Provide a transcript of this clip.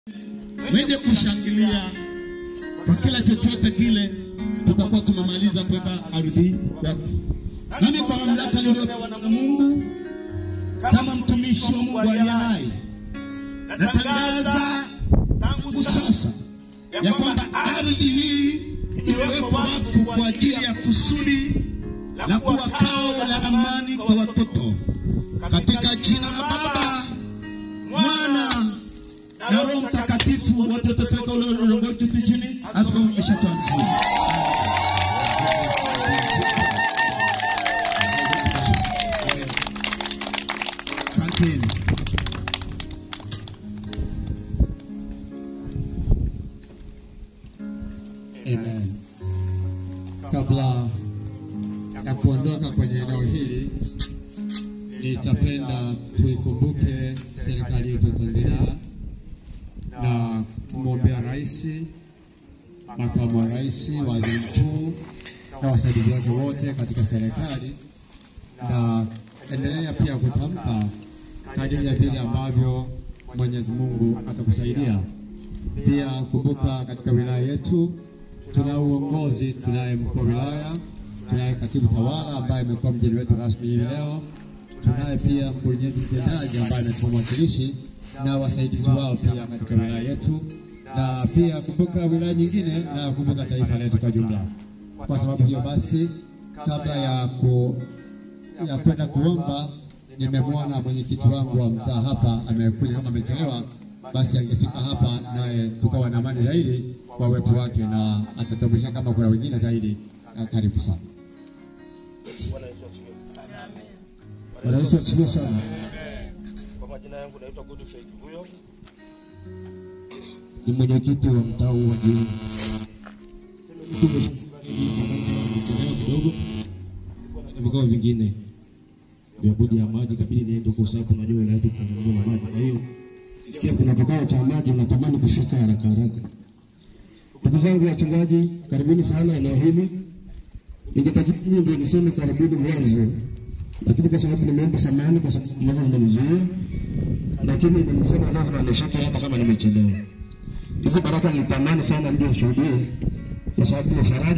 wenye kushangilia kwa kila chochote kile, tutakuwa tumemaliza kuweka ardhi wakfu. Nami kwa mamlaka niliyopewa na Mungu kama mtumishi wa Mungu aliye hai, natangaza tangu sasa ya kwamba ardhi hii imewekwa wakfu kwa ajili ya kusudi la kuwa kao la amani kwa watoto, katika jina la Baba, Mwana na Roho Mtakatifu. Wote tutaweka ule ulongo wetu chini, askofu ameshatuanzia. Asanteni. Amen. Kabla ya kuondoka kwenye eneo hili, nitapenda tuikumbuke serikali yetu ya Tanzania na kumwombea rais, makamu wa rais, waziri mkuu na wasaidizi wake wote katika serikali, na endelea pia kutamka kadiri ya vile ambavyo Mwenyezi Mungu atakusaidia. Pia kumbuka katika wilaya yetu tuna uongozi, tunaye mkuu wa wilaya, tunaye katibu tawala ambaye amekuwa mgeni wetu rasmi hivi leo, tunaye pia mkurugenzi mtendaji ambaye anatupa mwakilishi na wasaidizi wao pia katika wilaya yetu, na pia kumbuka wilaya nyingine na kumbuka taifa letu kwa jumla. Kwa sababu hiyo basi, kabla ya ku ya kwenda kuomba, nimemwona mwenyekiti wangu wa mtaa hapa amekuja kama amechelewa, basi angefika hapa naye tukawa na amani zaidi kwa uwepo wake, na atatambulisha kama kuna wengine zaidi. Ah, Karibu sana. Bwana Yesu asifiwe sana. Kwa majina yangu naitwa Godfrey Kivuyo. Ni mwenyekiti wa mtaa huu wa Jiuni. kidogo na vikao vingine vya bodi ya maji, kabidi niende kwa sababu najua wilaya yetu kuna na maji, kwa hiyo sikia kuna kikao cha maji, natamani kufika haraka haraka. Ndugu zangu wachungaji, karibuni sana eneo hili. Ningetakiwa mimi ndio niseme karibuni mwanzo, lakini kwa sababu nimeomba samahani kwa sababu mwanzo nimenizuia, lakini nimesema lazima nishike hata kama nimechelewa. Hizi baraka nilitamani sana ndio ushuhudie, kwa sababu ni faraja